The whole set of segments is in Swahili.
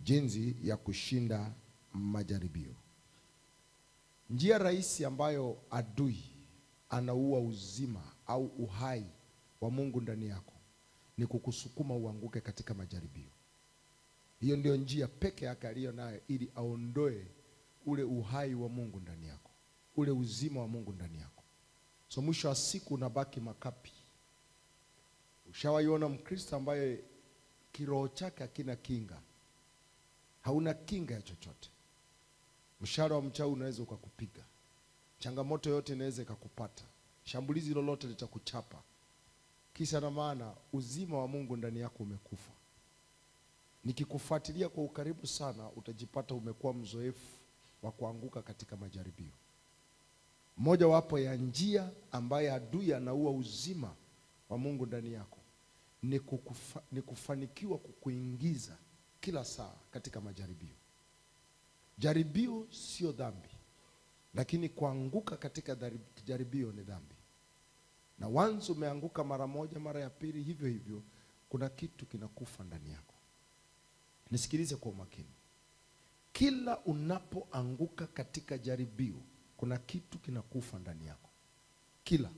jinsi ya kushinda majaribio. Njia rahisi ambayo adui anaua uzima au uhai wa Mungu ndani yako ni kukusukuma uanguke katika majaribio. Hiyo ndio njia peke yake aliyo nayo ili aondoe ule uhai wa Mungu ndani yako, ule uzima wa Mungu ndani yako. So mwisho wa siku unabaki makapi. Ushawaiona Mkristo ambaye kiroho chake hakina kinga, hauna kinga ya chochote. Mshahara wa mchawi unaweza ukakupiga, changamoto yote inaweza ikakupata, shambulizi lolote litakuchapa. Kisa na maana uzima wa Mungu ndani yako umekufa. Nikikufuatilia kwa ukaribu sana, utajipata umekuwa mzoefu wa kuanguka katika majaribio. Moja wapo ya njia ambaye adui anaua uzima wa Mungu ndani yako ni, kukufa, ni kufanikiwa kukuingiza kila saa katika majaribio. Jaribio sio dhambi, lakini kuanguka katika dhari- jaribio ni dhambi. Na once umeanguka mara moja, mara ya pili, hivyo hivyo, kuna kitu kinakufa ndani yako. Nisikilize kwa umakini. Kila unapoanguka katika jaribio, kuna kitu kinakufa ndani yako. Kila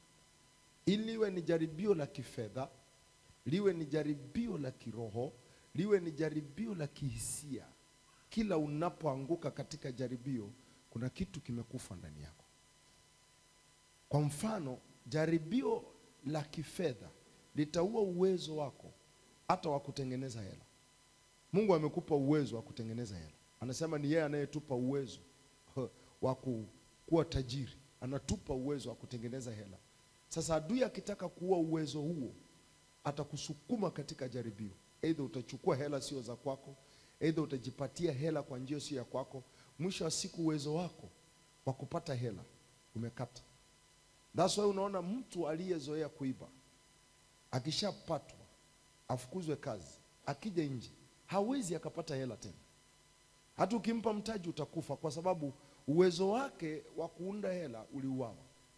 ili liwe ni jaribio la kifedha, liwe ni jaribio la kiroho, liwe ni jaribio la kihisia, kila unapoanguka katika jaribio, kuna kitu kimekufa ndani yako. Kwa mfano, jaribio la kifedha litaua uwezo wako hata wa kutengeneza hela. Mungu amekupa uwezo wa kutengeneza hela. Anasema ni yeye anayetupa uwezo wa ku- kuwa tajiri, anatupa uwezo wa kutengeneza hela. Sasa adui akitaka kuua uwezo huo, atakusukuma katika jaribio. Aidha utachukua hela sio za kwako, aidha utajipatia hela kwa njia sio ya kwako. Mwisho wa siku uwezo wako wa kupata hela umekata. That's why unaona mtu aliyezoea kuiba akishapatwa afukuzwe kazi, akija nje hawezi akapata hela tena. Hata ukimpa mtaji utakufa, kwa sababu uwezo wake wa kuunda hela uliuawa.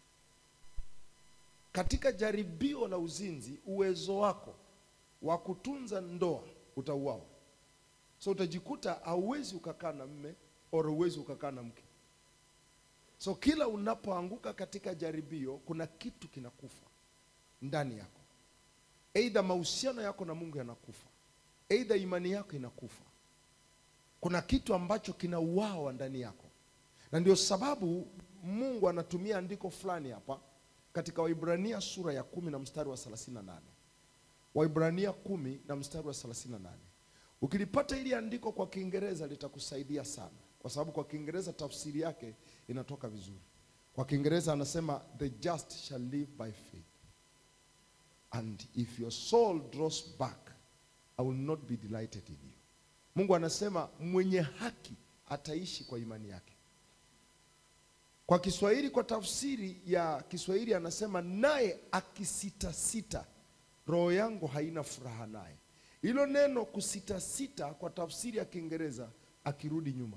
Katika jaribio la uzinzi, uwezo wako wa kutunza ndoa utauawa. So utajikuta hauwezi ukakaa na mme au huwezi ukakaa na mke. So kila unapoanguka katika jaribio, kuna kitu kinakufa ndani yako. Aidha mahusiano yako na Mungu yanakufa, aidha imani yako inakufa. Kuna kitu ambacho kinauawa ndani yako, na ndio sababu Mungu anatumia andiko fulani hapa katika Waibrania sura ya kumi na mstari wa 38. Waibrania kumi na mstari wa 38. Ukilipata ili andiko kwa Kiingereza litakusaidia sana, kwa sababu kwa Kiingereza tafsiri yake inatoka vizuri. Kwa Kiingereza anasema the just shall live by faith and if your soul draws back I will not be delighted in you. Mungu anasema mwenye haki ataishi kwa imani yake. Kwa Kiswahili, kwa tafsiri ya Kiswahili anasema naye akisitasita, roho yangu haina furaha naye. Hilo neno kusitasita kwa tafsiri ya Kiingereza, akirudi nyuma,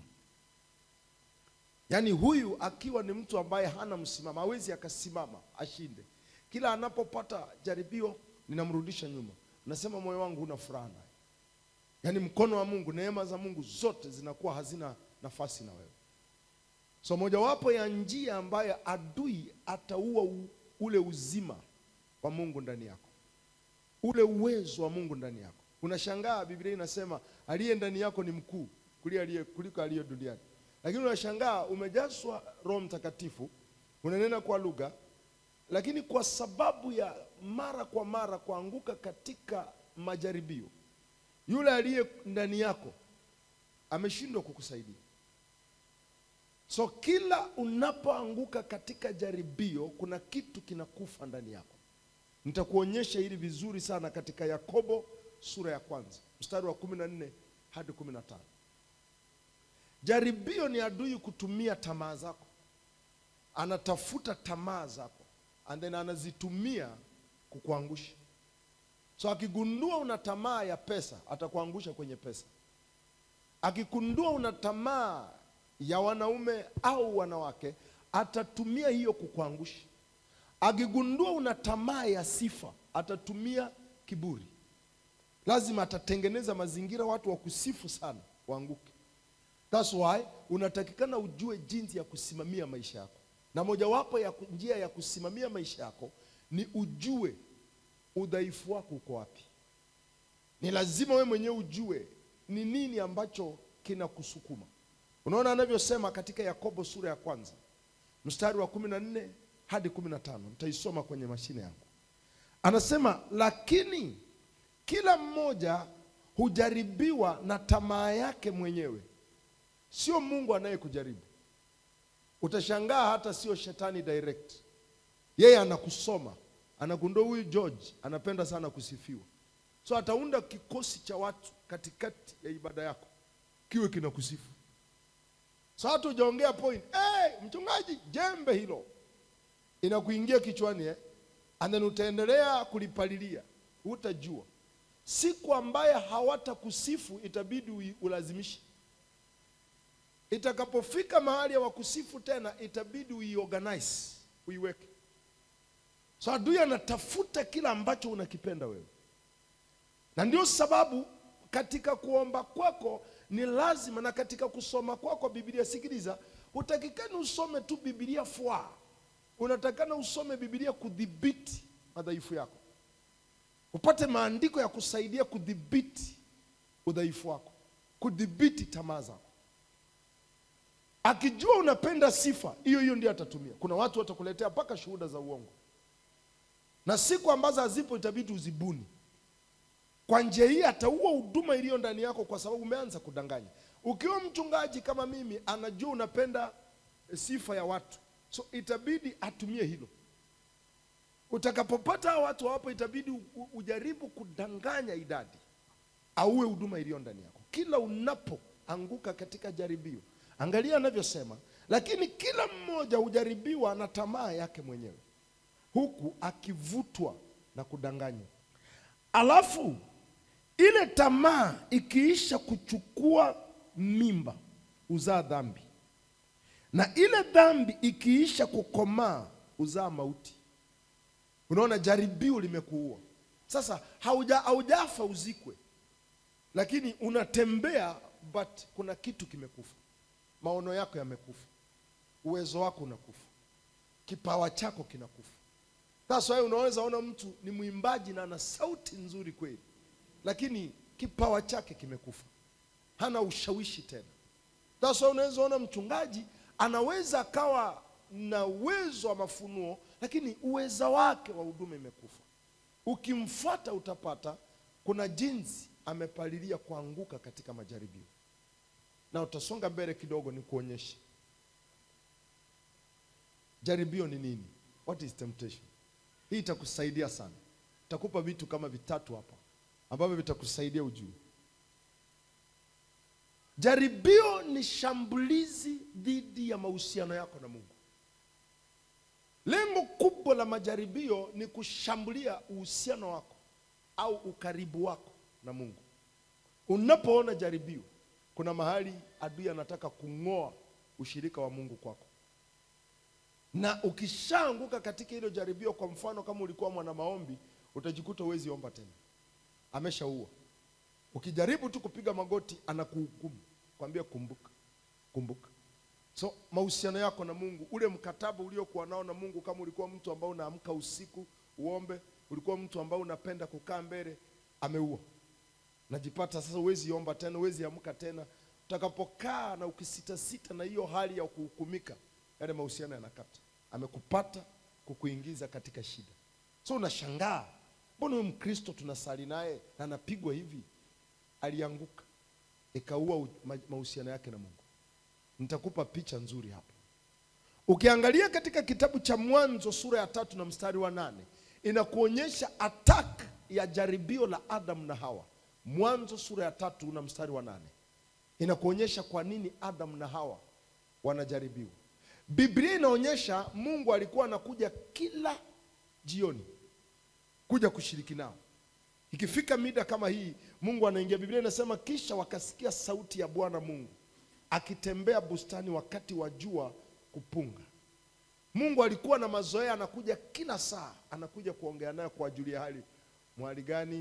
yaani huyu akiwa ni mtu ambaye hana msimamo, hawezi akasimama ashinde. Kila anapopata jaribio linamrudisha nyuma, nasema moyo wangu huna furaha naye. Yaani mkono wa Mungu, neema za Mungu zote zinakuwa hazina nafasi na wewe. So mojawapo ya njia ambayo adui ataua u- ule uzima wa Mungu ndani yako, ule uwezo wa Mungu ndani yako. Unashangaa Biblia inasema aliye ndani yako ni mkuu kuliko aliye kuliko aliye duniani, lakini unashangaa umejazwa Roho Mtakatifu, unanena kwa lugha, lakini kwa sababu ya mara kwa mara kuanguka katika majaribio, yule aliye ndani yako ameshindwa kukusaidia. So kila unapoanguka katika jaribio, kuna kitu kinakufa ndani yako. Nitakuonyesha hili vizuri sana katika Yakobo sura ya kwanza mstari wa kumi na nne hadi kumi na tano. Jaribio ni adui kutumia tamaa zako, anatafuta tamaa zako and then anazitumia kukuangusha. So akigundua una tamaa ya pesa, atakuangusha kwenye pesa. Akigundua una tamaa ya wanaume au wanawake, atatumia hiyo kukuangusha. Akigundua una tamaa ya sifa, atatumia kiburi. lazima atatengeneza mazingira watu wa kusifu sana waanguke. That's why unatakikana ujue jinsi ya kusimamia maisha yako, na mojawapo ya ku- njia ya kusimamia maisha yako ni ujue udhaifu wako uko wapi. Ni lazima wewe mwenyewe ujue ni nini ambacho kinakusukuma. Unaona anavyosema katika Yakobo sura ya kwanza mstari wa kumi na nne hadi kumi na tano nitaisoma kwenye mashine yangu. Anasema, lakini kila mmoja hujaribiwa na tamaa yake mwenyewe, sio Mungu anayekujaribu. Utashangaa hata sio shetani direct, yeye anakusoma, anagundua huyu George anapenda sana kusifiwa, so ataunda kikosi cha watu katikati ya ibada yako kiwe kinakusifu. So hata hujaongea point, hey, mchungaji, jembe hilo inakuingia kichwani eh? And then utaendelea kulipalilia, utajua siku ambaye hawatakusifu itabidi ui- ulazimishe. Itakapofika mahali ya wakusifu tena, itabidi uiorganize, uiweke. So adui anatafuta kila ambacho unakipenda wewe, na ndio sababu katika kuomba kwako ni lazima, na katika kusoma kwako Biblia, sikiliza, utakikani usome tu Biblia fwa, unatakana usome Biblia kudhibiti madhaifu yako upate maandiko ya kusaidia kudhibiti udhaifu wako, kudhibiti tamaa zako. Akijua unapenda sifa hiyo hiyo, ndio atatumia. Kuna watu watakuletea mpaka shuhuda za uongo, na siku ambazo hazipo itabidi uzibuni. Kwa njia hii ataua huduma iliyo ndani yako, kwa sababu umeanza kudanganya. Ukiwa mchungaji kama mimi, anajua unapenda sifa ya watu, so itabidi atumie hilo Utakapopata hao watu hawapo, itabidi u- u- ujaribu kudanganya idadi, auwe huduma iliyo ndani yako. Kila unapoanguka katika jaribio, angalia anavyosema, lakini kila mmoja hujaribiwa na tamaa yake mwenyewe, huku akivutwa na kudanganywa. Alafu ile tamaa ikiisha kuchukua mimba, huzaa dhambi, na ile dhambi ikiisha kukomaa, huzaa mauti. Unaona, jaribio limekuua sasa. Hauja haujafa uzikwe, lakini unatembea, but kuna kitu kimekufa. Maono yako yamekufa, uwezo wako unakufa, kipawa chako kinakufa. Sasa wewe unaweza ona mtu ni mwimbaji na ana sauti nzuri kweli, lakini kipawa chake kimekufa, hana ushawishi tena. Sasa unaweza ona mchungaji anaweza akawa na uwezo wa mafunuo, lakini uweza wake wa huduma imekufa. Ukimfuata utapata kuna jinsi amepalilia kuanguka katika majaribio, na utasonga mbele kidogo, ni kuonyeshe jaribio ni nini. What is temptation? Hii itakusaidia sana. Takupa vitu kama vitatu hapa ambavyo vitakusaidia ujue. Jaribio ni shambulizi dhidi ya mahusiano yako na Mungu. Lengo kubwa la majaribio ni kushambulia uhusiano wako au ukaribu wako na Mungu. Unapoona jaribio, kuna mahali adui anataka kung'oa ushirika wa Mungu kwako, na ukishaanguka katika hilo jaribio, kwa mfano kama ulikuwa mwana maombi, utajikuta huwezi omba tena, ameshaua. Ukijaribu tu kupiga magoti, anakuhukumu kwambia, kumbuka, kumbuka. So mahusiano yako na Mungu, ule mkataba uliokuwa nao na Mungu, kama ulikuwa mtu ambao unaamka usiku uombe, ulikuwa mtu ambao unapenda kukaa mbele, ameua. Najipata sasa huwezi omba tena, huwezi amka tena. Utakapokaa na ukisitasita na hiyo hali ya kuhukumika, yale mahusiano yanakata. Amekupata kukuingiza katika shida. So unashangaa, mbona huyu Mkristo tunasali naye na anapigwa hivi? Alianguka, ikaua u- ma- mahusiano yake na Mungu. Nitakupa picha nzuri hapa. Ukiangalia katika kitabu cha Mwanzo sura ya tatu na mstari wa nane inakuonyesha attack ya jaribio la Adam na Hawa. Mwanzo sura ya tatu na mstari wa nane inakuonyesha kwa nini Adam na Hawa wanajaribiwa. Biblia inaonyesha Mungu alikuwa anakuja kila jioni kuja kushiriki nao. Ikifika mida kama hii, Mungu anaingia. Biblia inasema kisha wakasikia sauti ya Bwana Mungu akitembea bustani wakati wa jua kupunga. Mungu alikuwa na mazoea, anakuja kila saa, anakuja kuongea naye, kuwajulia hali, mwali gani,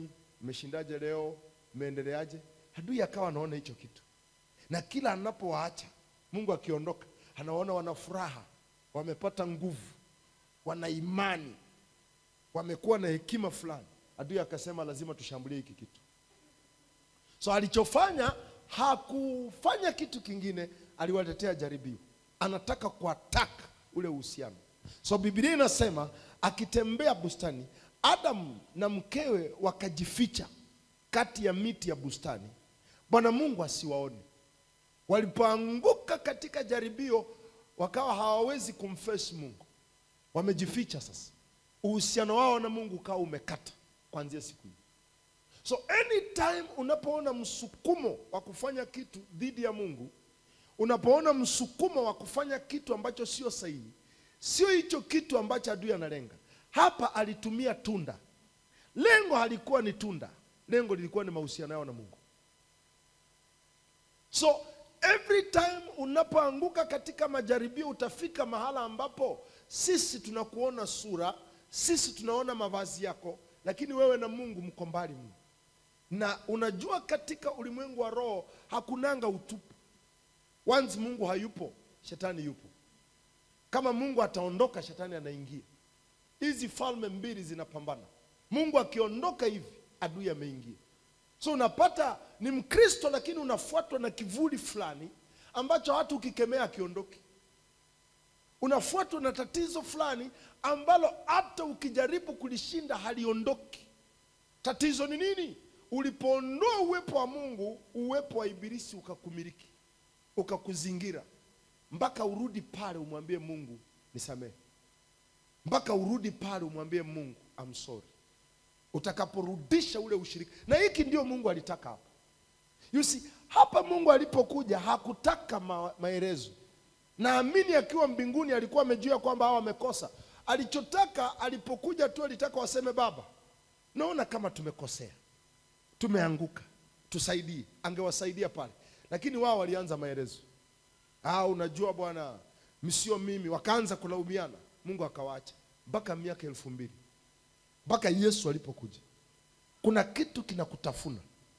mmeshindaje leo, mmeendeleaje? Adui akawa anaona hicho kitu, na kila anapowaacha Mungu akiondoka, anaona wana furaha, wamepata nguvu, wana imani, wamekuwa na hekima fulani. Adui akasema lazima tushambulie hiki kitu. So alichofanya hakufanya kitu kingine, aliwaletea jaribio, anataka kuataka ule uhusiano. So Biblia inasema akitembea bustani, Adamu na mkewe wakajificha kati ya miti ya bustani, Bwana Mungu asiwaone. Walipoanguka katika jaribio, wakawa hawawezi kumface Mungu, wamejificha. Sasa uhusiano wao na Mungu ukawa umekata kuanzia siku hiyo. So anytime unapoona msukumo wa kufanya kitu dhidi ya Mungu, unapoona msukumo wa kufanya kitu ambacho sio sahihi, sio hicho kitu ambacho adui analenga. Hapa alitumia tunda, lengo halikuwa ni tunda, lengo lilikuwa ni mahusiano yao na Mungu. So every time unapoanguka katika majaribio, utafika mahala ambapo sisi tunakuona sura, sisi tunaona mavazi yako, lakini wewe na Mungu mko mbali mno. Na unajua katika ulimwengu wa roho hakunanga utupu. Once Mungu hayupo, shetani yupo. Kama Mungu ataondoka, shetani anaingia. Hizi falme mbili zinapambana. Mungu akiondoka hivi, adui ameingia. So unapata ni Mkristo lakini unafuatwa na kivuli fulani ambacho hata ukikemea akiondoki. Unafuatwa na tatizo fulani ambalo hata ukijaribu kulishinda haliondoki. Tatizo ni nini? Ulipoondoa uwepo wa Mungu, uwepo wa ibilisi ukakumiliki, ukakuzingira, mpaka urudi pale umwambie Mungu nisamehe, mpaka urudi pale umwambie Mungu I'm sorry utakaporudisha ule ushirika. Na hiki ndio Mungu alitaka hapa. You see, hapa Mungu alipokuja hakutaka ma maelezo. Naamini akiwa mbinguni alikuwa amejua kwamba hawa wamekosa. Alichotaka alipokuja tu alitaka waseme, Baba, naona kama tumekosea, tumeanguka, tusaidie. Angewasaidia pale, lakini wao walianza maelezo. Ah, unajua bwana, msio mimi. Wakaanza kulaumiana, Mungu akawaacha mpaka miaka elfu mbili mpaka Yesu alipokuja. Kuna kitu kinakutafuna,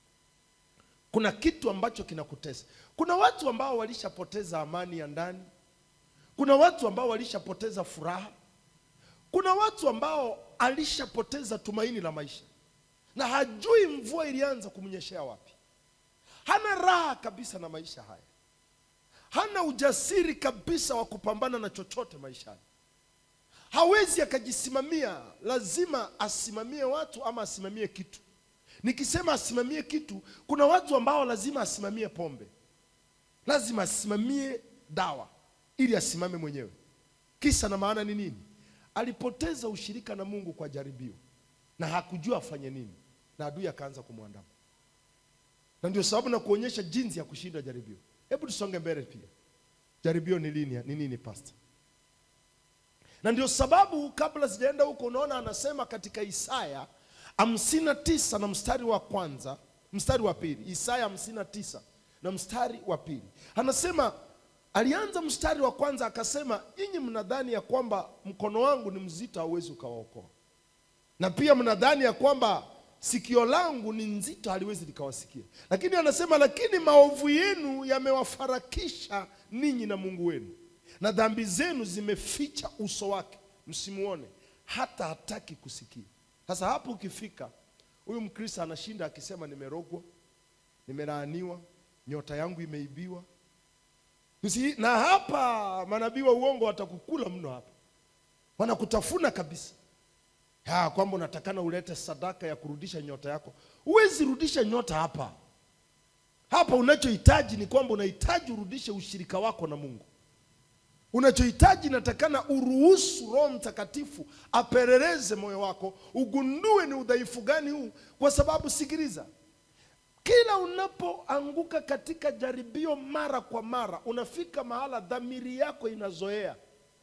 kuna kitu ambacho kinakutesa. Kuna watu ambao walishapoteza amani ya ndani, kuna watu ambao walishapoteza furaha, kuna watu ambao alishapoteza tumaini la maisha na hajui mvua ilianza kumnyeshea wapi. Hana raha kabisa na maisha haya, hana ujasiri kabisa wa kupambana na chochote maishani hawezi akajisimamia, lazima asimamie watu ama asimamie kitu. Nikisema asimamie kitu, kuna watu ambao lazima asimamie pombe, lazima asimamie dawa ili asimame mwenyewe. Kisa na maana ni nini? Alipoteza ushirika na Mungu kwa jaribio na hakujua afanye nini, na adui akaanza kumwandama, na ndio sababu na kuonyesha jinsi ya kushinda jaribio. Hebu tusonge mbele pia. Jaribio ni lini? Ni nini pastor? na ndio sababu kabla sijaenda huko, unaona anasema katika Isaya hamsini na tisa na mstari wa kwanza mstari wa pili Isaya hamsini na tisa na mstari wa pili anasema, alianza mstari wa kwanza akasema, nyinyi mnadhani ya kwamba mkono wangu ni mzito, hauwezi ukawaokoa, na pia mnadhani ya kwamba sikio langu ni nzito, haliwezi likawasikia. Lakini anasema, lakini maovu yenu yamewafarakisha ninyi na Mungu wenu na dhambi zenu zimeficha uso wake msimuone, hata hataki kusikia. Sasa hapo ukifika, huyu Mkristo anashinda akisema, nimerogwa, nimelaaniwa, nyota yangu imeibiwa. Usi, na hapa manabii wa uongo watakukula mno, hapa wanakutafuna kabisa, ya kwamba unatakana ulete sadaka ya kurudisha nyota yako. Huwezi rudisha nyota hapa. Hapa unachohitaji ni kwamba unahitaji urudishe ushirika wako na Mungu. Unachohitaji natakana uruhusu Roho Mtakatifu apeleleze moyo wako, ugundue ni udhaifu gani huu, kwa sababu sikiliza, kila unapoanguka katika jaribio mara kwa mara, unafika mahala dhamiri yako inazoea,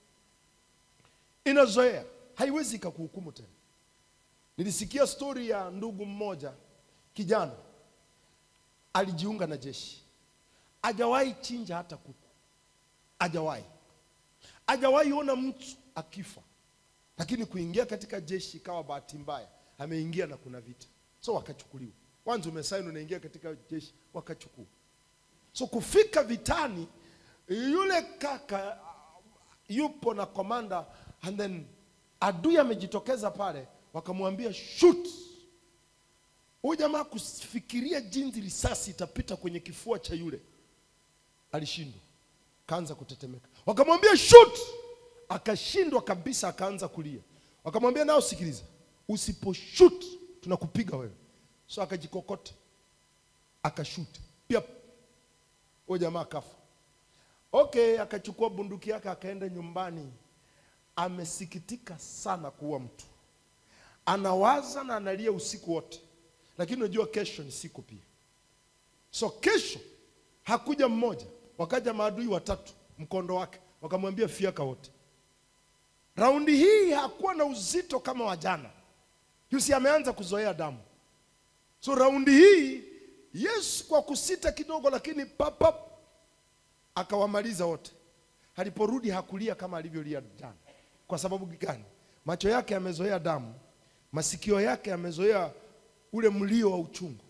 inazoea, haiwezi ikakuhukumu tena. Nilisikia stori ya ndugu mmoja, kijana alijiunga na jeshi, hajawahi chinja hata kuku, hajawahi hajawahi ona mtu akifa, lakini kuingia katika jeshi ikawa bahati mbaya, ameingia na kuna vita. so wakachukuliwa kwanza umesaini unaingia katika jeshi wakachukua so kufika vitani yule kaka yupo na komanda and then adui amejitokeza pale wakamwambia shoot huyu jamaa kufikiria jinsi risasi itapita kwenye kifua cha yule alishindwa kaanza kutetemeka wakamwambia shoot akashindwa kabisa akaanza kulia wakamwambia nao sikiliza usiposhut tunakupiga wewe so akajikokota akashuti pia huyo jamaa akafa okay akachukua bunduki yake akaenda nyumbani amesikitika sana kuua mtu anawaza na analia usiku wote lakini unajua kesho ni siku pia so kesho hakuja mmoja wakaja maadui watatu mkondo wake wakamwambia fiaka wote raundi hii hakuwa na uzito kama wa jana yusi ameanza kuzoea damu so raundi hii yesu kwa kusita kidogo lakini papap akawamaliza wote aliporudi hakulia kama alivyolia jana kwa sababu gani macho yake yamezoea damu masikio yake yamezoea ule mlio wa uchungu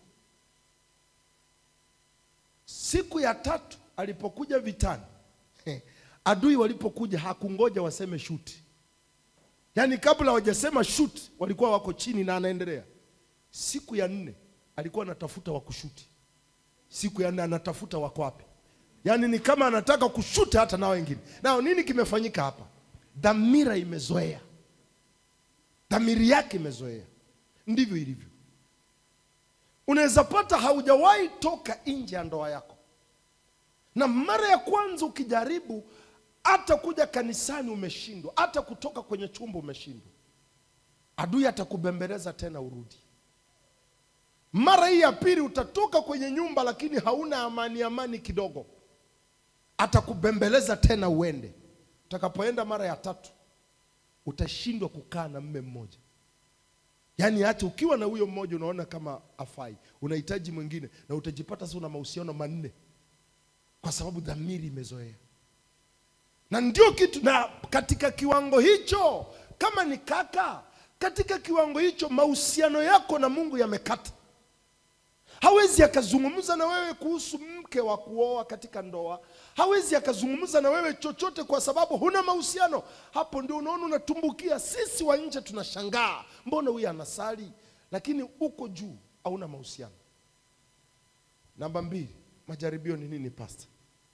siku ya tatu alipokuja vitani adui walipokuja hakungoja waseme shuti yaani kabla hawajasema shoot walikuwa wako chini na anaendelea siku ya nne alikuwa anatafuta wa kushuti siku ya nne anatafuta wako wapi yaani ni kama anataka kushuti hata na wengine nao nini kimefanyika hapa dhamira imezoea dhamiri yake imezoea ndivyo ilivyo unaweza pata haujawahi toka nje ya ndoa yako na mara ya kwanza ukijaribu hata kuja kanisani umeshindwa hata kutoka kwenye chumba umeshindwa adui atakubembeleza tena urudi mara hii ya pili utatoka kwenye nyumba lakini hauna amani amani kidogo atakubembeleza tena uende utakapoenda mara ya tatu utashindwa kukaa na mme mmoja yaani hata ukiwa na huyo mmoja unaona kama afai unahitaji mwingine na utajipata sasa una mahusiano manne kwa sababu dhamiri imezoea na ndio kitu na katika kiwango hicho kama ni kaka katika kiwango hicho mahusiano yako na mungu yamekata hawezi akazungumza na wewe kuhusu mke wa kuoa katika ndoa hawezi akazungumza na wewe chochote kwa sababu huna mahusiano hapo ndio unaona unatumbukia sisi wa nje tunashangaa mbona huyu anasali lakini uko juu hauna mahusiano namba mbili majaribio ni nini pasta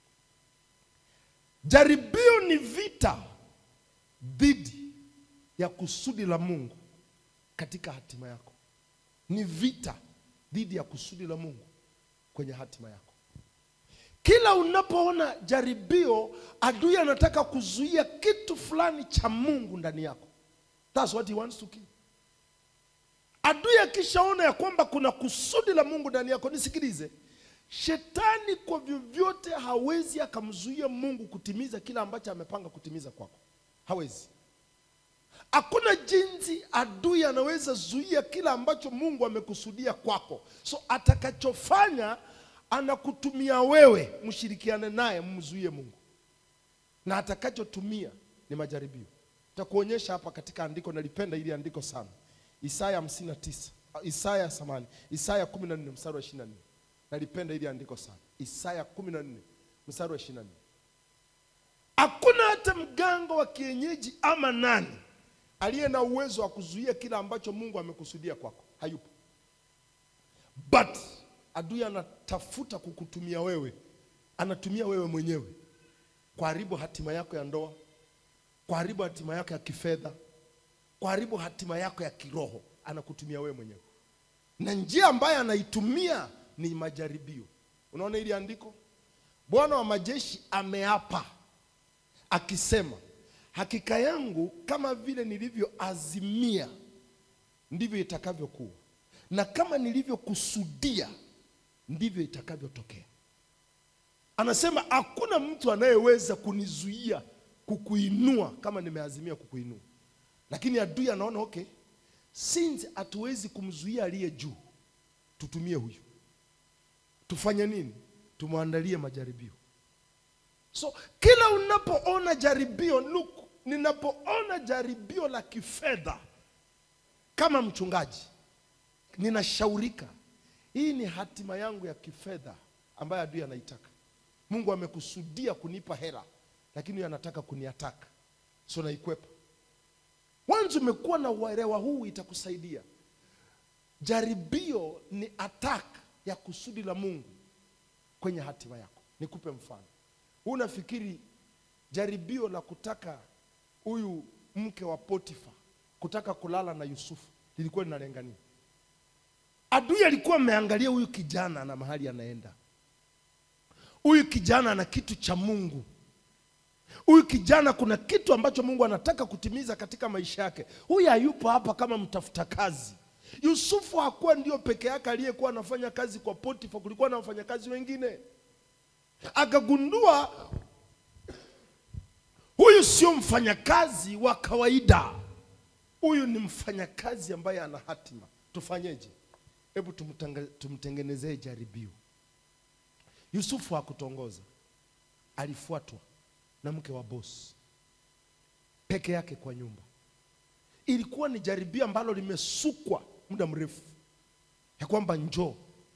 jaribio ni vita dhidi ya kusudi la mungu katika hatima yako ni vita dhidi ya kusudi la mungu kwenye hatima yako kila unapoona jaribio adui anataka kuzuia kitu fulani cha mungu ndani yako That's what he wants to kill. adui akishaona ya kwamba kuna kusudi la mungu ndani yako nisikilize shetani kwa vyovyote hawezi akamzuia mungu kutimiza kile ambacho amepanga kutimiza kwako hawezi hakuna jinsi adui anaweza zuia kile ambacho mungu amekusudia kwako so atakachofanya anakutumia wewe mshirikiane naye mmzuie mungu na atakachotumia ni majaribio takuonyesha hapa katika andiko nalipenda ili andiko sana isaya 59 isaya samani isaya 14 mstari wa 24 nalipenda ili andiko sana isaya 14 mstari wa 24 hakuna hata mganga wa kienyeji ama nani aliye na uwezo wa kuzuia kile ambacho mungu amekusudia kwako hayupo but adui anatafuta kukutumia wewe anatumia wewe mwenyewe kuharibu hatima yako ya ndoa kuharibu hatima yako ya kifedha kuharibu hatima yako ya kiroho anakutumia wewe mwenyewe na njia ambayo anaitumia ni majaribio unaona hili andiko bwana wa majeshi ameapa akisema hakika yangu kama vile nilivyoazimia ndivyo itakavyokuwa na kama nilivyokusudia ndivyo itakavyotokea anasema hakuna mtu anayeweza kunizuia kukuinua kama nimeazimia kukuinua lakini adui anaona okay since hatuwezi kumzuia aliye juu tutumie huyu tufanye nini tumwandalie majaribio so kila unapoona jaribio look ninapoona jaribio la kifedha kama mchungaji ninashaurika, hii ni hatima yangu ya kifedha ambayo adui anaitaka. Mungu amekusudia kunipa hela, lakini huyo anataka kuniataka, so naikwepa. Wanzo umekuwa na uelewa huu, itakusaidia. Jaribio ni attack ya kusudi la Mungu kwenye hatima yako. Nikupe mfano. Huu nafikiri jaribio la kutaka huyu mke wa Potifa kutaka kulala na Yusufu lilikuwa linalenga nini? Adui alikuwa ameangalia huyu kijana na mahali anaenda. Huyu kijana ana kitu cha Mungu. Huyu kijana kuna kitu ambacho Mungu anataka kutimiza katika maisha yake. Huyu hayupo hapa kama mtafuta kazi. Yusufu hakuwa ndio peke yake aliyekuwa anafanya kazi kwa Potifa, kulikuwa na wafanyakazi wengine. Akagundua huyu sio mfanyakazi wa kawaida, huyu ni mfanyakazi ambaye ana hatima. Tufanyeje? Hebu tumtanga- tumtengenezee jaribio. Yusufu hakutongoza, alifuatwa na mke wa bosi peke yake kwa nyumba. Ilikuwa ni jaribio ambalo limesukwa muda mrefu, ya kwamba njoo,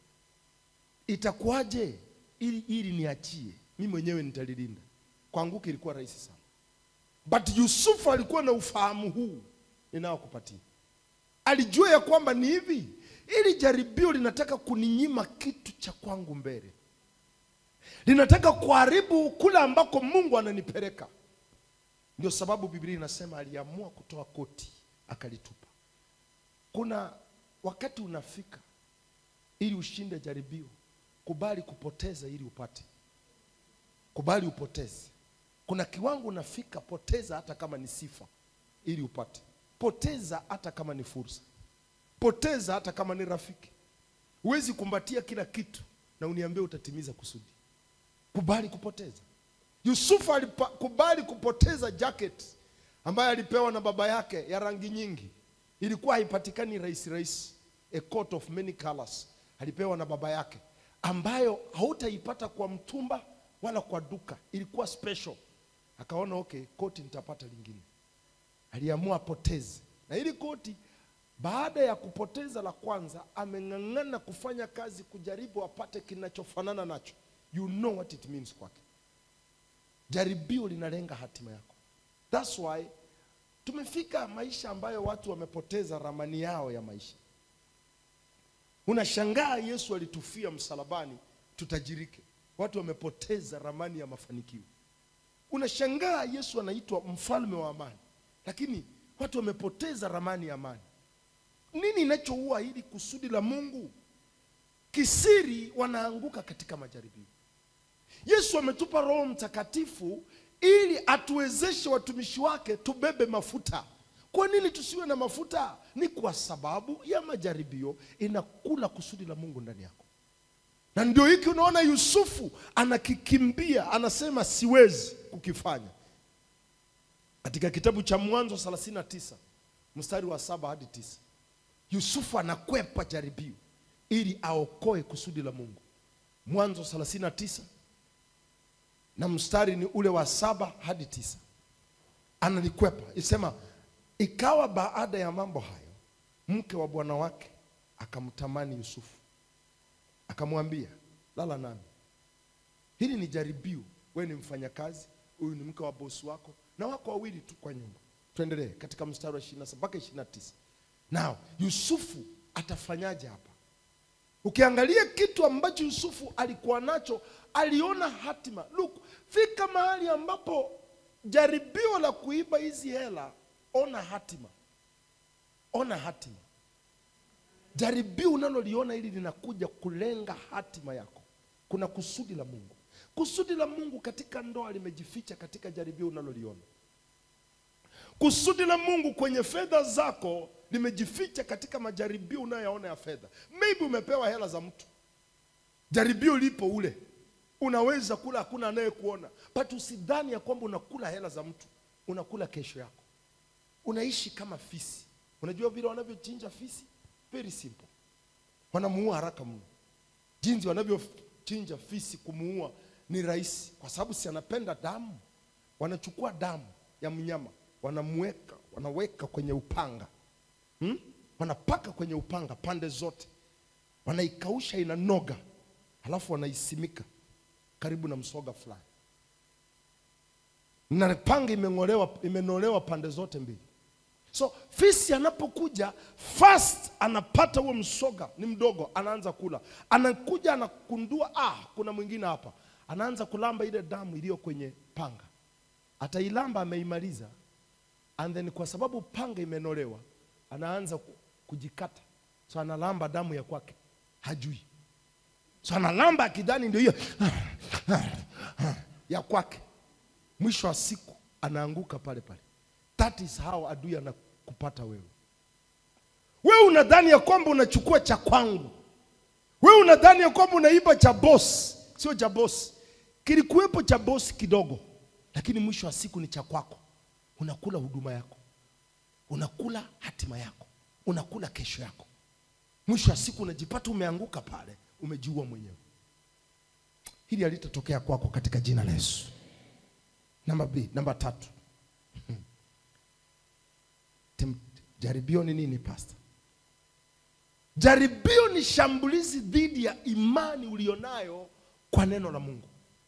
itakuwaje ili ili niachie mimi mwenyewe nitalilinda. Kwanguka ilikuwa rahisi sana, but Yusufu alikuwa na ufahamu huu ninaokupatia. Alijua ya kwamba ni hivi, ili jaribio linataka kuninyima kitu cha kwangu mbele, linataka kuharibu kule ambako Mungu ananipeleka. Ndio sababu Biblia inasema aliamua kutoa koti akalitupa. Kuna wakati unafika ili ushinde jaribio, kubali kupoteza ili upate. Kubali upoteze. Kuna kiwango unafika, poteza hata kama ni sifa ili upate. Poteza hata kama ni fursa. Poteza hata kama ni rafiki. Huwezi kumbatia kila kitu na uniambie utatimiza kusudi. Kubali kupoteza. Yusufu alikubali kupoteza jacket ambayo alipewa na baba yake ya rangi nyingi. Ilikuwa haipatikani rahisi rahisi, a coat of many colors alipewa na baba yake, ambayo hautaipata kwa mtumba wala kwa duka. Ilikuwa special. Akaona okay, koti nitapata lingine. Aliamua apoteze, na ili koti, baada ya kupoteza la kwanza, ameng'ang'ana kufanya kazi kujaribu apate kinachofanana nacho. You know what it means kwake. Jaribio linalenga hatima yako. That's why tumefika maisha ambayo watu wamepoteza ramani yao ya maisha. Unashangaa Yesu alitufia msalabani tutajirike. Watu wamepoteza ramani ya mafanikio. Unashangaa Yesu anaitwa mfalme wa amani, lakini watu wamepoteza ramani ya amani. Nini inachoua hili kusudi la Mungu? Kisiri wanaanguka katika majaribio. Yesu ametupa Roho Mtakatifu ili atuwezeshe watumishi wake tubebe mafuta. Kwa nini tusiwe na mafuta? Ni kwa sababu ya majaribio inakula kusudi la Mungu ndani yako. Na ndio hiki unaona Yusufu anakikimbia, anasema siwezi kukifanya. Katika kitabu cha Mwanzo 39 mstari wa saba hadi tisa Yusufu anakwepa jaribio ili aokoe kusudi la Mungu. Mwanzo 39 na mstari ni ule wa saba hadi tisa analikwepa, isema ikawa baada ya mambo hayo, mke wa bwana wake akamtamani Yusufu, akamwambia lala nami. Hili ni jaribio, wewe ni mfanyakazi, huyu ni mke wa bosi wako, na wako wawili tu kwa nyumba. Tuendelee katika mstari wa 27 mpaka 29. Nao Yusufu atafanyaje hapa? Ukiangalia kitu ambacho Yusufu alikuwa nacho, aliona hatima. Look, fika mahali ambapo jaribio la kuiba hizi hela, ona hatima, ona hatima. Jaribio unaloliona hili linakuja kulenga hatima yako. Kuna kusudi la Mungu. Kusudi la Mungu katika ndoa limejificha katika jaribio unaloliona. Kusudi la Mungu kwenye fedha zako limejificha katika majaribio unayoona ya fedha. Maybe umepewa hela za mtu, jaribio lipo ule, unaweza kula, hakuna anayekuona, but usidhani ya kwamba unakula hela za mtu, unakula kesho yako. Unaishi kama fisi. Unajua vile wanavyochinja fisi? Very simple, wanamuua haraka mno. Jinsi wanavyochinja fisi, kumuua ni rahisi, kwa sababu si anapenda damu. Wanachukua damu ya mnyama wanamweka wanaweka kwenye upanga hmm? wanapaka kwenye upanga pande zote, wanaikausha inanoga, halafu wanaisimika karibu na msoga fulani, na panga imeng'olewa, imenolewa pande zote mbili. So fisi anapokuja first, anapata huo msoga, ni mdogo, anaanza kula, anakuja anakundua, ah, kuna mwingine hapa, anaanza kulamba ile damu iliyo kwenye panga, atailamba, ameimaliza, and then kwa sababu panga imenolewa, anaanza ku- kujikata, so analamba damu ya kwake, hajui, so analamba akidhani ndio hiyo ya kwake, mwisho wa siku anaanguka pale pale. That is how adui anakupata wewe. Wewe unadhani ya kwamba unachukua cha kwangu, wewe unadhani ya kwamba unaiba cha boss. Sio cha boss, kilikuwepo cha boss kidogo, lakini mwisho wa siku ni cha kwako. Unakula huduma yako, unakula hatima yako, unakula kesho yako. Mwisho wa siku unajipata umeanguka pale, umejiua mwenyewe. Hili halitatokea kwako katika jina la Yesu. Namba B, namba tatu. Tem- Jaribio ni nini pastor? Jaribio ni shambulizi dhidi ya imani ulionayo kwa neno la Mungu.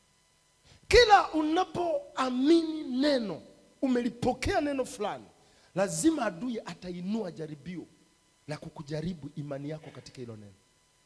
Kila unapoamini neno, umelipokea neno fulani, lazima adui atainua jaribio la kukujaribu imani yako katika hilo neno.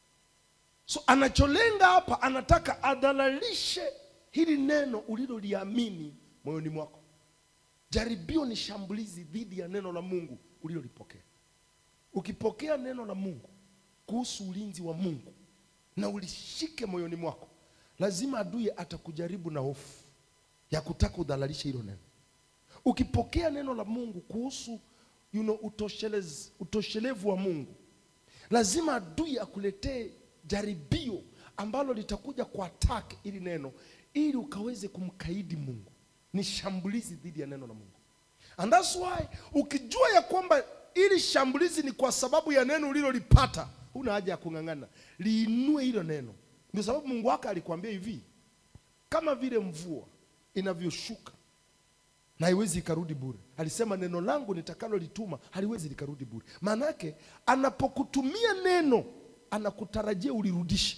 So anacholenga hapa, anataka adhalalishe hili neno uliloliamini moyoni mwako. Jaribio ni shambulizi dhidi ya neno la Mungu ulilolipokea. Ukipokea neno la Mungu kuhusu ulinzi wa Mungu na ulishike moyoni mwako, lazima adui atakujaribu na hofu ya kutaka udhalalishe hilo neno. Ukipokea neno la Mungu kuhusu you know, utoshelez, utoshelevu wa Mungu, lazima adui akuletee jaribio ambalo litakuja kwa attack ili neno ili ukaweze kumkaidi Mungu. Ni shambulizi dhidi ya neno la Mungu. And that's why ukijua ya kwamba ili shambulizi ni kwa sababu ya neno ulilolipata, huna haja ya kung'ang'ana, liinue hilo neno. Ndio sababu Mungu wako alikwambia hivi, kama vile mvua inavyoshuka na haiwezi ikarudi bure. Alisema neno langu nitakalolituma haliwezi likarudi bure. Maana yake anapokutumia neno anakutarajia ulirudishe.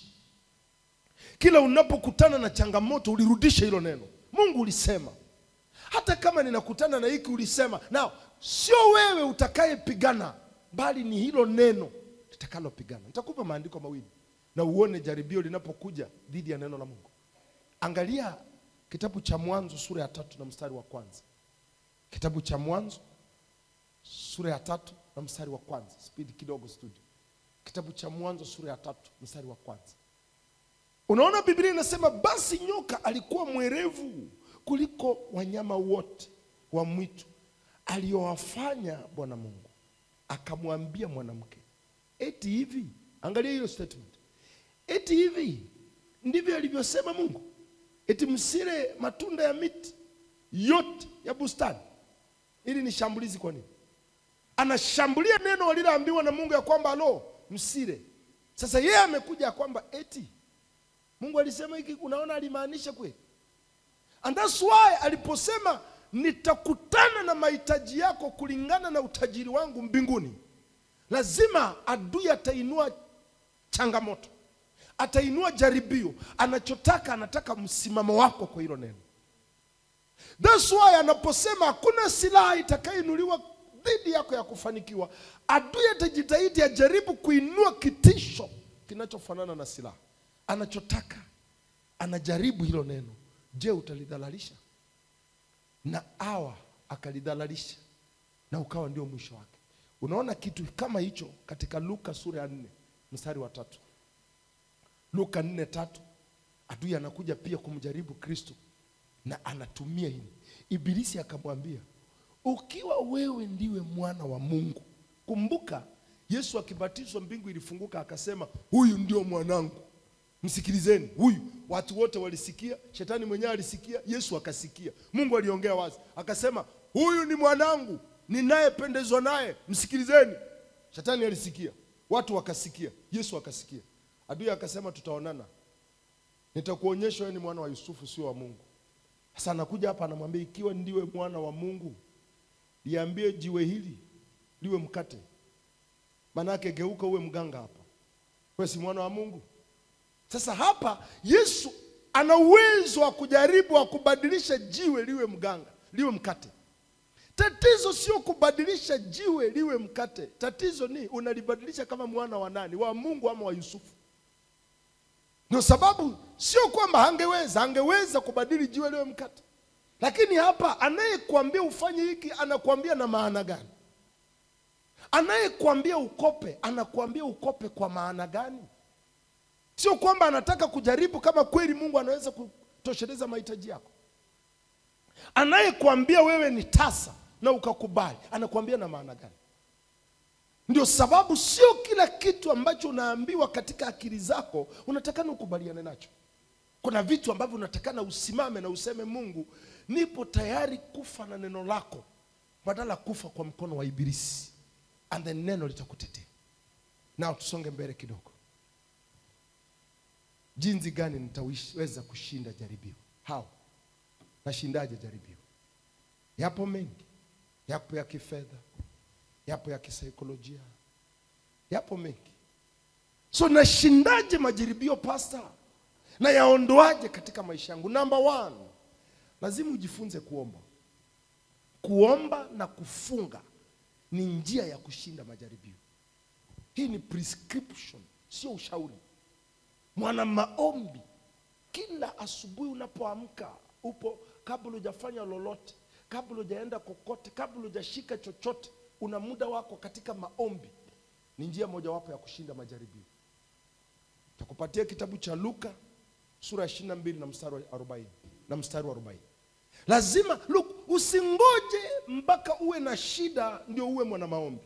Kila unapokutana na changamoto ulirudishe hilo neno. Mungu ulisema, hata kama ninakutana na hiki ulisema. Na sio wewe utakayepigana, bali ni hilo neno litakalopigana. Nitakupa maandiko mawili na uone jaribio linapokuja dhidi ya neno la Mungu. Angalia kitabu cha Mwanzo sura ya tatu na mstari wa kwanza. Kitabu cha Mwanzo sura ya tatu na mstari wa kwanza. Spidi kidogo studio. Kitabu cha Mwanzo sura ya tatu mstari wa kwanza. Unaona, Biblia inasema basi nyoka alikuwa mwerevu kuliko wanyama wote wa mwitu aliyowafanya Bwana Mungu. Akamwambia mwanamke, eti hivi, angalia hiyo statement, eti hivi ndivyo alivyosema Mungu, eti msile matunda ya miti yote ya bustani. Hili ni shambulizi. Kwa nini anashambulia neno waliloambiwa na Mungu ya kwamba alo, msile? Sasa yeye amekuja ya kwamba eti Mungu alisema hiki, unaona alimaanisha kweli? And that's why aliposema nitakutana na mahitaji yako kulingana na utajiri wangu mbinguni, lazima adui atainua changamoto, atainua jaribio. Anachotaka, anataka msimamo wako kwa hilo neno. That's why anaposema hakuna silaha itakayoinuliwa dhidi yako ya kufanikiwa, adui atajitahidi ajaribu kuinua kitisho kinachofanana na silaha. Anachotaka, anajaribu hilo neno. Je, utalidhalalisha? Na awa akalidhalalisha na ukawa ndio mwisho wake. Unaona kitu kama hicho katika Luka sura ya nne mstari wa tatu. Luka nne tatu, adui anakuja pia kumjaribu Kristo na anatumia hili. Ibilisi akamwambia, ukiwa wewe ndiwe mwana wa Mungu. Kumbuka Yesu akibatizwa mbingu ilifunguka, akasema huyu ndio mwanangu Msikilizeni huyu. Watu wote walisikia, shetani mwenyewe alisikia, Yesu akasikia. Mungu aliongea wazi, akasema huyu ni mwanangu ninayependezwa naye, msikilizeni. Shetani alisikia, watu wakasikia, Yesu akasikia. Adui akasema tutaonana, nitakuonyesha wewe ni mwana wa Yusufu, sio wa Mungu. Sasa anakuja hapa anamwambia, ikiwa ndiwe mwana wa Mungu, liambie jiwe hili liwe mkate. Manake geuka uwe mganga hapa, wewe si mwana wa Mungu. Sasa hapa Yesu ana uwezo wa kujaribu wa kubadilisha jiwe liwe mganga, liwe mkate. Tatizo sio kubadilisha jiwe liwe mkate, tatizo ni unalibadilisha kama mwana wa nani, wa Mungu ama wa Yusufu? Ndio sababu sio kwamba hangeweza, angeweza kubadili jiwe liwe mkate, lakini hapa anayekuambia ufanye hiki anakuambia na maana gani? Anayekuambia ukope anakuambia ukope kwa maana gani? Sio kwamba anataka kujaribu kama kweli Mungu anaweza kutosheleza mahitaji yako. Anayekuambia wewe ni tasa na ukakubali, anakuambia na maana gani? Ndio sababu sio kila kitu ambacho unaambiwa katika akili zako unatakana ukubaliane nacho. Kuna vitu ambavyo unatakana usimame na useme, Mungu, nipo tayari kufa na neno lako badala kufa kwa mkono wa Ibilisi, and then neno litakutetea. Nao tusonge mbele kidogo. Jinsi gani nitaweza kushinda jaribio? How? Nashindaje jaribio? Yapo mengi, yapo ya kifedha, yapo ya kisaikolojia, yapo mengi. So nashindaje majaribio pasta? Na yaondoaje katika maisha yangu? Number one, lazima ujifunze kuomba. Kuomba na kufunga ni njia ya kushinda majaribio. Hii ni prescription, sio ushauri. Mwana maombi, kila asubuhi unapoamka, upo kabla hujafanya lolote, kabla hujaenda kokote, kabla hujashika chochote, una muda wako katika maombi. Ni njia mojawapo ya kushinda majaribio. Takupatia kitabu cha Luka sura ya 22 na mstari wa 40 na mstari wa 40. Lazima look, usingoje mpaka uwe na shida ndio uwe mwana maombi.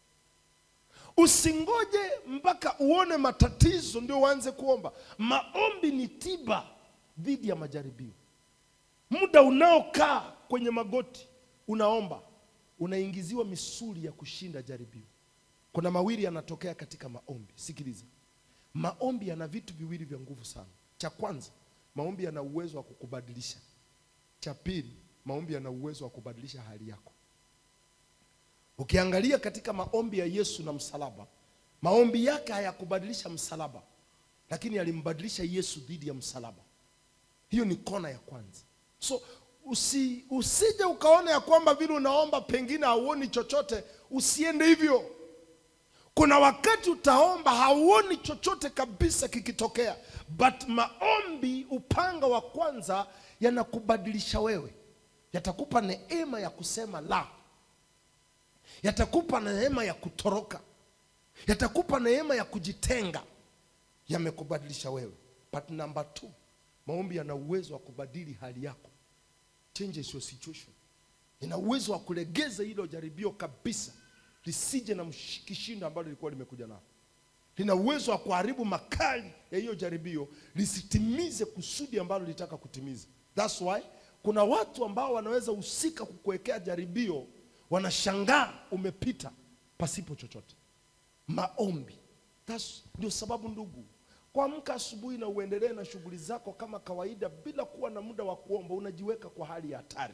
Usingoje mpaka uone matatizo ndio uanze kuomba. Maombi ni tiba dhidi ya majaribio. Muda unaokaa kwenye magoti unaomba, unaingiziwa misuli ya kushinda jaribio. Kuna mawili yanatokea katika maombi. Sikiliza, maombi yana vitu viwili vya nguvu sana. Cha kwanza, maombi yana uwezo wa kukubadilisha. Cha pili, maombi yana uwezo wa kubadilisha hali yako. Ukiangalia katika maombi ya Yesu na msalaba, maombi yake hayakubadilisha msalaba, lakini alimbadilisha Yesu dhidi ya msalaba. Hiyo ni kona ya kwanza. So usi, usije ukaona ya kwamba vile unaomba pengine hauoni chochote, usiende hivyo. Kuna wakati utaomba hauoni chochote kabisa kikitokea, but maombi, upanga wa kwanza, yanakubadilisha wewe, yatakupa neema ya kusema la yatakupa neema ya kutoroka, yatakupa neema ya kujitenga, yamekubadilisha wewe. But number two, maombi yana uwezo wa kubadili hali yako, changes your situation. Ina uwezo wa kulegeza hilo jaribio kabisa, lisije na kishindo ambalo lilikuwa limekuja nalo. Lina uwezo wa kuharibu makali ya hiyo jaribio, lisitimize kusudi ambalo litaka kutimiza. That's why kuna watu ambao wanaweza husika kukuwekea jaribio wanashangaa umepita pasipo chochote. Maombi, that's ndio sababu ndugu, kuamka asubuhi na uendelee na shughuli zako kama kawaida bila kuwa na muda wa kuomba, unajiweka kwa hali ya hatari.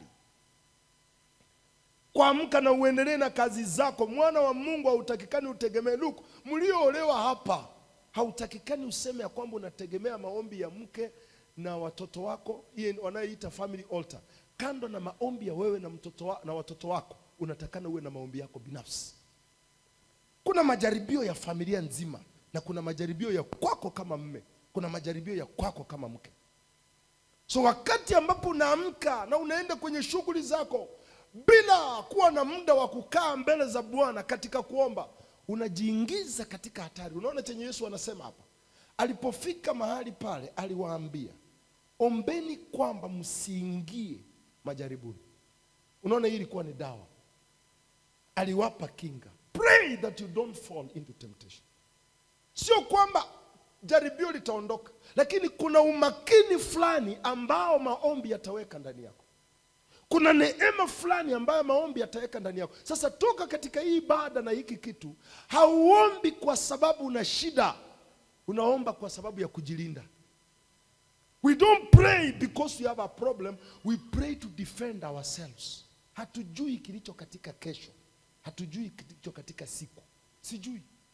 Kuamka na uendelee na kazi zako, mwana wa Mungu hautakikani utegemee. Luku, mlioolewa hapa, hautakikani useme ya kwamba unategemea maombi ya mke na watoto wako, hiyo wanayoita family altar. Kando na maombi ya wewe na mtoto wa, na watoto wako unatakana uwe na maombi yako binafsi. Kuna majaribio ya familia nzima na kuna majaribio ya kwako kama mme, kuna majaribio ya kwako kama mke. So wakati ambapo unaamka na unaenda kwenye shughuli zako bila kuwa na muda wa kukaa mbele za Bwana katika kuomba, unajiingiza katika hatari. Unaona chenye Yesu anasema hapa, alipofika mahali pale aliwaambia, ombeni kwamba msiingie majaribuni. Unaona, hii ilikuwa ni dawa aliwapa kinga, pray that you don't fall into temptation. Sio kwamba jaribio litaondoka, lakini kuna umakini fulani ambao maombi yataweka ndani yako. Kuna neema fulani ambayo maombi yataweka ndani yako. Sasa toka katika hii ibada na hiki kitu, hauombi kwa sababu una shida, unaomba kwa sababu ya kujilinda. We don't pray because we have a problem, we pray to defend ourselves. Hatujui kilicho katika kesho hatujui kilicho katika siku, sijui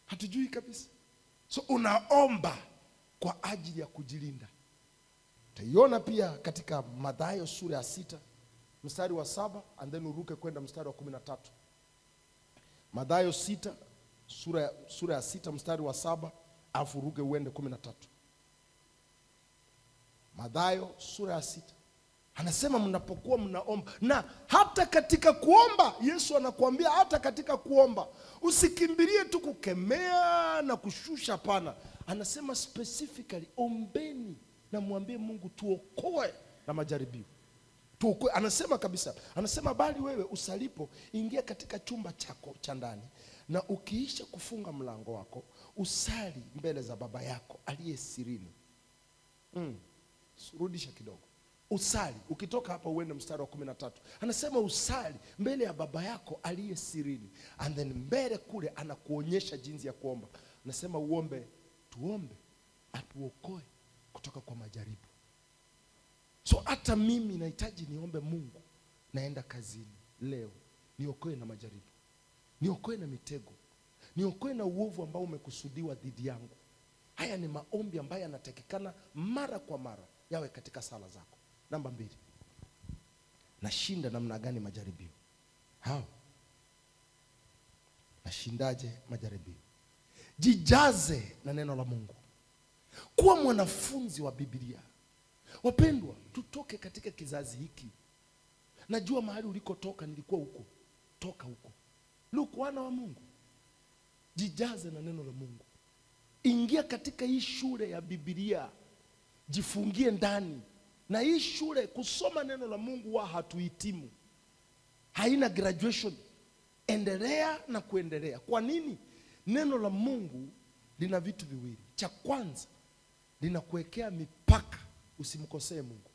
hatujui kabisa so unaomba kwa ajili ya kujilinda utaiona pia katika madhayo sura ya sita mstari wa saba and then uruke kwenda mstari wa kumi na tatu madhayo sita sura ya, sura ya sita mstari wa saba alafu uruke uende kumi na tatu madhayo sura ya sita anasema mnapokuwa mnaomba na hata katika kuomba yesu anakuambia hata katika kuomba usikimbilie tu kukemea na kushusha hapana anasema specifically ombeni na mwambie mungu tuokoe na majaribio tuokoe anasema kabisa anasema bali wewe usalipo ingia katika chumba chako cha ndani na ukiisha kufunga mlango wako usali mbele za baba yako aliye sirini mm. rudisha kidogo usali ukitoka hapa uende mstari wa kumi na tatu anasema usali mbele ya baba yako aliye sirini and then mbele kule anakuonyesha jinsi ya kuomba anasema uombe tuombe atuokoe kutoka kwa majaribu so hata mimi nahitaji niombe mungu naenda kazini leo niokoe na majaribu niokoe na mitego niokoe na uovu ambao umekusudiwa dhidi yangu haya ni maombi ambayo yanatakikana mara kwa mara yawe katika sala zako namba mbili nashinda namna gani majaribio hao nashindaje majaribio jijaze na neno la mungu kuwa mwanafunzi wa biblia wapendwa tutoke katika kizazi hiki najua mahali ulikotoka nilikuwa huko toka huko luku wana wa mungu jijaze na neno la mungu ingia katika hii shule ya bibilia jifungie ndani na hii shule kusoma neno la mungu wa hatuhitimu haina graduation endelea na kuendelea kwa nini neno la mungu lina vitu viwili cha kwanza linakuwekea mipaka usimkosee mungu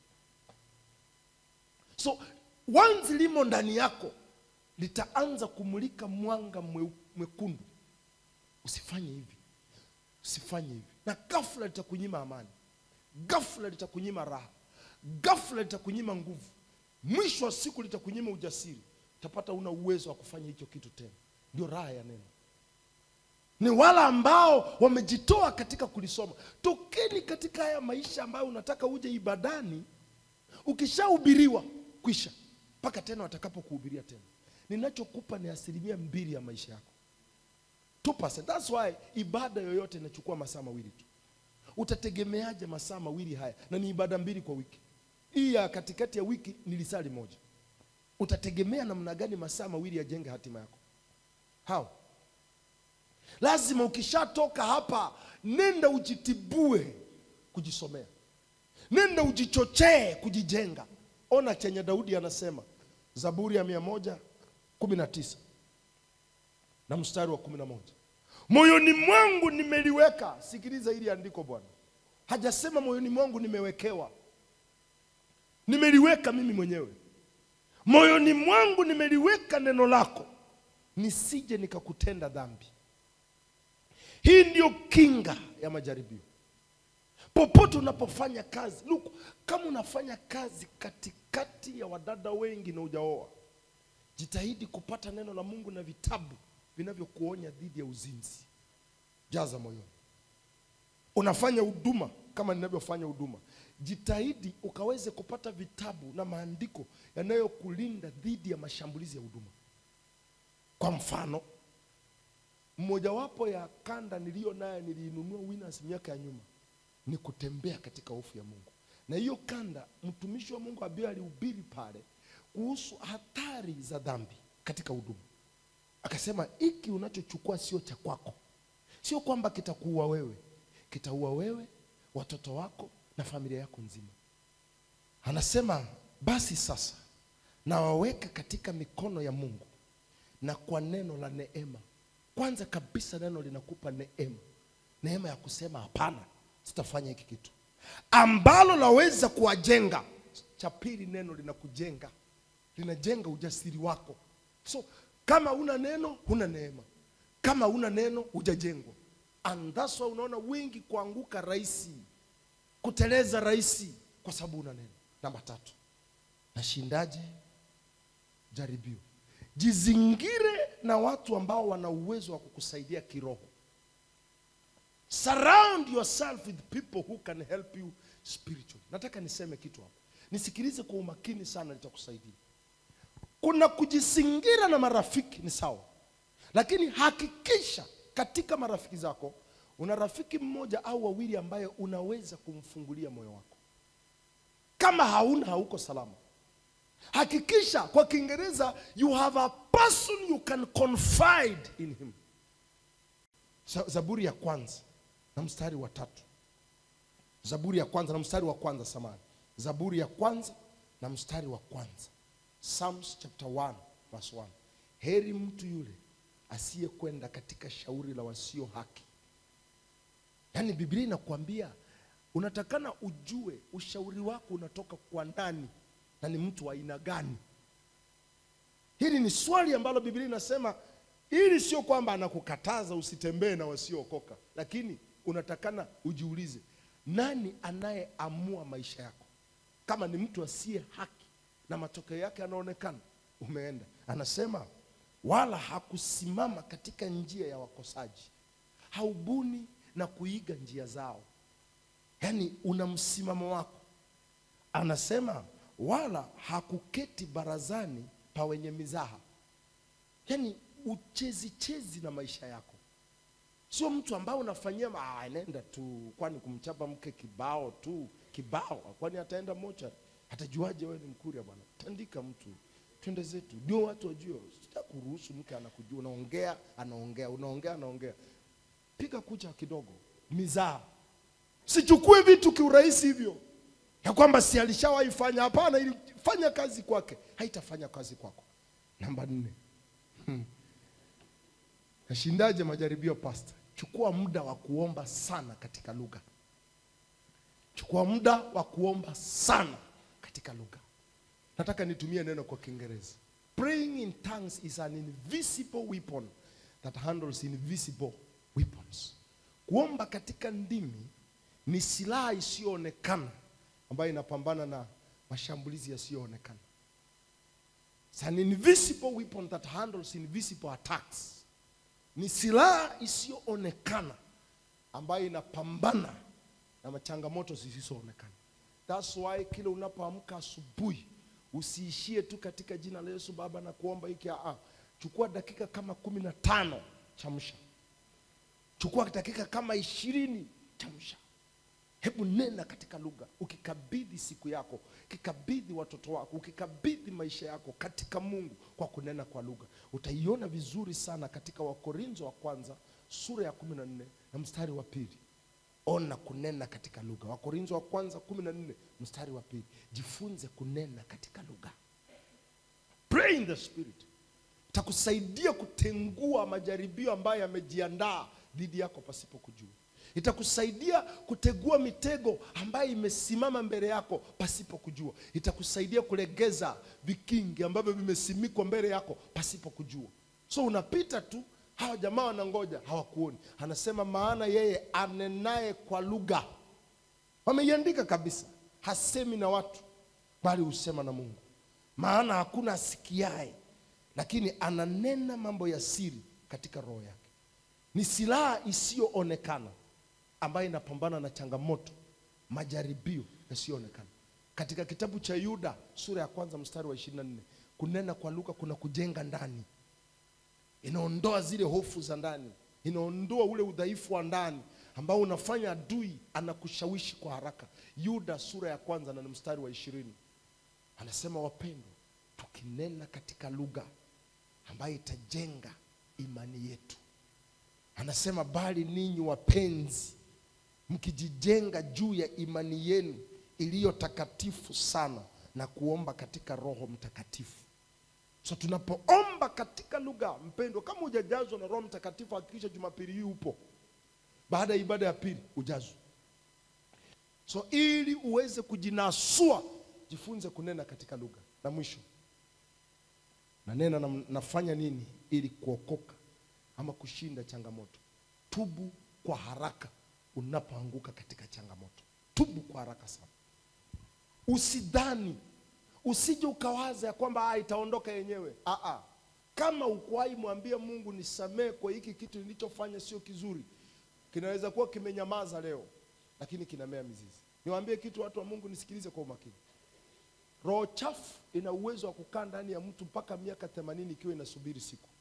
so once limo ndani yako litaanza kumulika mwanga mwe- mwekundu usifanye hivi usifanye hivi na ghafla litakunyima amani ghafla litakunyima raha ghafla litakunyima nguvu mwisho wa siku litakunyima ujasiri utapata una uwezo wa kufanya hicho kitu tena ndio raha ya neno ni wale ambao wamejitoa katika kulisoma tokeni katika haya maisha ambayo unataka uje ibadani ukishahubiriwa kwisha mpaka tena watakapokuhubiria tena ninachokupa ni asilimia mbili ya maisha yako 2%. That's why ibada yoyote inachukua masaa mawili tu utategemeaje masaa mawili haya na ni ibada mbili kwa wiki hii ya katikati ya wiki ni lisali moja utategemea namna gani masaa mawili yajenge hatima yako hao lazima ukishatoka hapa nenda ujitibue kujisomea nenda ujichochee kujijenga ona chenye daudi anasema zaburi ya mia moja kumi na tisa na mstari wa kumi na moja moyoni mwangu nimeliweka sikiliza hili andiko bwana hajasema moyoni mwangu nimewekewa nimeliweka mimi mwenyewe moyoni mwangu nimeliweka neno lako nisije nikakutenda dhambi hii ndiyo kinga ya majaribio popote unapofanya kazi Look, kama unafanya kazi katikati ya wadada wengi na ujaoa jitahidi kupata neno la mungu na vitabu vinavyokuonya dhidi ya uzinzi jaza moyoni unafanya huduma kama ninavyofanya huduma jitahidi ukaweze kupata vitabu na maandiko yanayokulinda dhidi ya mashambulizi ya huduma kwa mfano mmojawapo ya kanda niliyo naye niliinunua winners miaka ya nyuma ni kutembea katika hofu ya mungu na hiyo kanda mtumishi wa mungu ambaye alihubiri pale kuhusu hatari za dhambi katika huduma akasema hiki unachochukua sio cha kwako sio kwamba kitakuua wewe kitaua wewe watoto wako na familia yako nzima anasema basi sasa nawaweka katika mikono ya mungu na kwa neno la neema kwanza kabisa neno linakupa neema neema ya kusema hapana sitafanya hiki kitu ambalo laweza kuwajenga cha pili neno linakujenga linajenga ujasiri wako so kama una neno huna neema kama una neno hujajengwa and that's why unaona wengi kuanguka rahisi kuteleza rahisi kwa sababu una neno namba tatu nashindaje jaribio jizingire na watu ambao wana uwezo wa kukusaidia kiroho surround yourself with people who can help you spiritually nataka niseme kitu hapa nisikilize kwa umakini sana nitakusaidia kuna kujisingira na marafiki ni sawa lakini hakikisha katika marafiki zako una rafiki mmoja au wawili ambaye unaweza kumfungulia moyo wako kama hauna hauko salama hakikisha kwa kiingereza you have a person you can confide in him Za- zaburi ya kwanza na mstari wa tatu zaburi ya kwanza na mstari wa kwanza samani zaburi ya kwanza na mstari wa kwanza psalms chapter 1 verse 1 heri mtu yule asiyekwenda katika shauri la wasio haki yaani biblia inakuambia unatakana ujue ushauri wako unatoka kwa nani na ni mtu wa aina gani hili ni swali ambalo biblia inasema ili sio kwamba anakukataza usitembee na wasiookoka lakini unatakana ujiulize nani anayeamua maisha yako kama ni mtu asiye haki na matokeo yake yanaonekana umeenda anasema wala hakusimama katika njia ya wakosaji haubuni na kuiga njia zao yaani una msimamo wako anasema wala hakuketi barazani pa wenye mizaha yaani uchezi chezi na maisha yako sio mtu ambaye unafanyia ma- ah, nenda tu kwani kumchapa mke kibao tu kibao kwani ataenda mocha atajuaje wewe ni mkuria bwana tandika mtu twende zetu ndio watu wajue sitakuruhusu mke anakujua unaongea anaongea unaongea anaongea piga kucha kidogo mizaa sichukue vitu kiurahisi hivyo ya kwamba si alishawahi fanya hapana ilifanya kazi kwake haitafanya kazi kwako namba nne Hmm. nashindaje majaribio pasta chukua muda wa kuomba sana katika lugha chukua muda wa kuomba sana katika lugha nataka nitumie neno kwa kiingereza praying in tongues is an invisible weapon that handles invisible weapons kuomba katika ndimi ni silaha isiyoonekana ambayo inapambana na mashambulizi yasiyoonekana It's an invisible weapon that handles invisible attacks ni silaha isiyoonekana ambayo inapambana na machangamoto zisizoonekana thats why kila unapoamka asubuhi usiishie tu katika jina la yesu baba na kuomba hiki ah, chukua dakika kama kumi na tano chamsha chukua dakika kama ishirini chamsha hebu nena katika lugha ukikabidhi siku yako ukikabidhi watoto wako ukikabidhi maisha yako katika mungu kwa kunena kwa lugha utaiona vizuri sana katika wakorinzo wa kwanza sura ya kumi na nne na mstari wa pili ona kunena katika lugha wakorinzo wa kwanza kumi na nne mstari wa pili jifunze kunena katika lugha pray in the spirit itakusaidia kutengua majaribio ambayo yamejiandaa dhidi yako pasipo kujua itakusaidia kutegua mitego ambayo imesimama mbele yako pasipo kujua itakusaidia kulegeza vikingi ambavyo vimesimikwa mbele yako pasipo kujua so unapita tu hawa jamaa wanangoja hawakuoni anasema maana yeye anenaye kwa lugha wameiandika kabisa hasemi na watu bali husema na mungu maana hakuna asikiaye lakini ananena mambo ya siri katika roho yake ni silaha isiyoonekana ambayo inapambana na changamoto majaribio yasiyoonekana katika kitabu cha yuda sura ya kwanza mstari wa 24 kunena kwa lugha kuna kujenga ndani inaondoa zile hofu za ndani inaondoa ule udhaifu wa ndani ambao unafanya adui anakushawishi kwa haraka yuda sura ya kwanza na ni mstari wa ishirini anasema wapendwa tukinena katika lugha ambayo itajenga imani yetu anasema bali ninyi wapenzi mkijijenga juu ya imani yenu iliyo takatifu sana na kuomba katika roho mtakatifu so tunapoomba katika lugha mpendwa kama hujajazwa na roho mtakatifu hakikisha jumapili hii upo baada ya ibada ya pili ujazwe so ili uweze kujinasua jifunze kunena katika lugha na mwisho nanena na, nafanya nini ili kuokoka ama kushinda changamoto tubu kwa haraka unapoanguka katika changamoto tubu kwa haraka sana usidhani usije ukawaza ya kwamba "Ah, itaondoka yenyewe Aa, kama ukuwahi mwambia mungu nisamee kwa hiki kitu nilichofanya sio kizuri kinaweza kuwa kimenyamaza leo, lakini kinamea mizizi. Niwaambie kitu, watu wa Mungu, nisikilize kwa umakini. Roho chafu ina uwezo wa kukaa ndani ya mtu mpaka miaka themanini ikiwa inasubiri siku